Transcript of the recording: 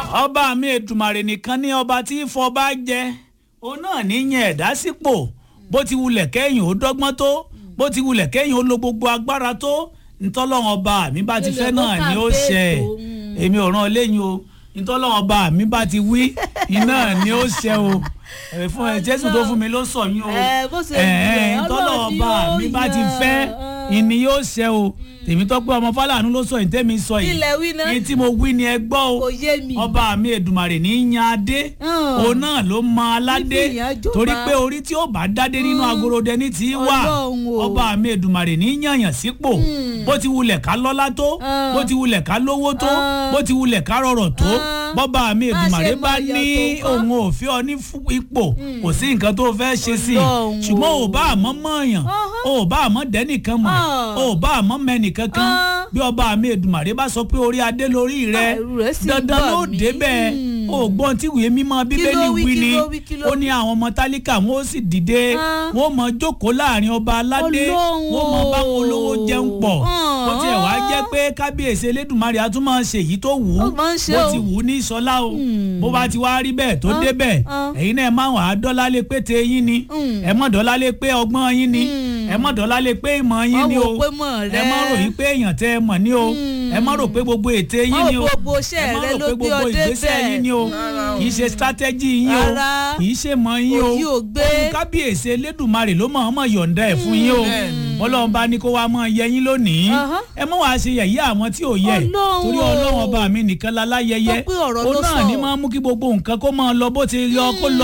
ọba mi ètùmàrè nìkan ní ọba tí fọba jẹ òun náà ní yẹn ẹ̀dá sípò bó ti wulẹ̀ kẹ́yìn ó dọ́gbọ́n tó bó ti wulẹ̀ kẹ́yìn ó lo gbogbo agbára tó ntọ́lọ́wọ́n ọba mi bá ti fẹ́ náà ni ó ṣẹ èmi ò ràn lẹ́yìn o ntọ́lọ́wọ́n ọba mi bá ti wí iná ni ó ṣẹ o ẹ fún ẹ jésù tó fún mi ló sọ yín o ẹ ntọ́lọ́wọ́n ọba mi bá ti fẹ́ ìní yóò ṣẹ o tèmi tọ́pẹ́ ọmọ fàlànà ló sọ ìtẹ́mi sọ yìí ilẹ̀ wí náà ní tí mo wí ni ẹ gbọ́ o kò yé mi. ọba mi èdùmàrè ní í yan adé òun náà ló mọ aládé Fífi ìyàn jọba. torí pé orí tí ó bá dádé nínú agorodẹ ní tí í wà Ọlọ́run o. ọba mi èdùmàrè ní í yànyàn sípò bó ti wulẹ̀ ká lọ́lá tó Ah. bó ti wulẹ̀ ká lówó tó Ah. bó ti wulẹ̀ ká rọrọ̀ tó Ah. bọ́ba mi Má èdùmàrè ṣe bá máa ní yàtọ̀ wá. òun ò fi ọ ní fú- ipò kò sí nǹkan tó fẹ́ ṣe sí i Ọlọ́run ṣùgbọ́n o. ò bá àmọ́ mọ̀ọ́yàn Ọhán. ò bá àmọ́ dẹ́nìkan mọ̀ Ah. ò bá àmọ́ mẹ́nìkan kan Ah. bí ọba mi èdùmàrè bá sọ pé orí adé lórí rẹ Ah, ẹ̀rù rẹ̀ sì ń dandan bà ló mí. débẹ̀ Hmm. o gbọ́n tí ìwé mímọ́ bíbélì wí, wí kí ni ló wí, kí ló ó ní àwọn ọmọ tálíkà wọn ó sì dìde Ah. wọn ó mọ jókòó láàrin ọba aládé Ọlọ́run wọn ó mọ báwọn olówó jẹun pọ̀ Ah. ó tiẹ̀ wá jẹ́ pé kábíyèsí elédùnmarè a tún máa ṣe èyí tó wù ú Ó máa ń ṣe bó o. ti wù ú ní ìsọlá o Hmm. bó bá ti wá rí bẹ́ẹ̀ tó Ah. débẹ̀ Ah. ẹ̀yin náà ẹ máa wà á dọ́là lé pé te yín ni Hmm. ẹ mọ̀ dọ́là lé pé ọgbọ́n yín ni Hmm. ẹ mọ̀ dọ́là lé pé ìmọ̀ yín Má ni wò o pé mọ̀ ẹ má rẹ. ròyìn pé èèyàn tẹ ẹ mọ̀ ni o Hmm. ẹ má rò pé gbogbo ète yín Má ni wò o gbogbo iṣẹ́ ẹ má rẹ rò ló pé gbé gbogbo ọ ìgbésẹ̀ débẹ̀. yín ni o kì í ṣe strategy yín o Rárá. kì í ṣe mọ̀ yín o Òyì ò gbé. Ohun kábíyèsí elédùnmarè ló mọ̀ ọmọ yọ̀ǹda ẹ̀ fún yín o ọlọ́run bá ní kó wá mọ̀ yẹ yín lónìí Aha. ẹ mọ̀ wá ṣe yẹ̀yẹ́ àwọn tí ò yẹ Ọlọ́run torí o. ọlọ́run ọba mi nìkan láláyẹyẹ Tó pé ọ̀rọ̀ òun ló náà sọ. ní máa mú kí gbogbo nǹkan kó máa lọ bó ti yọ kó lọ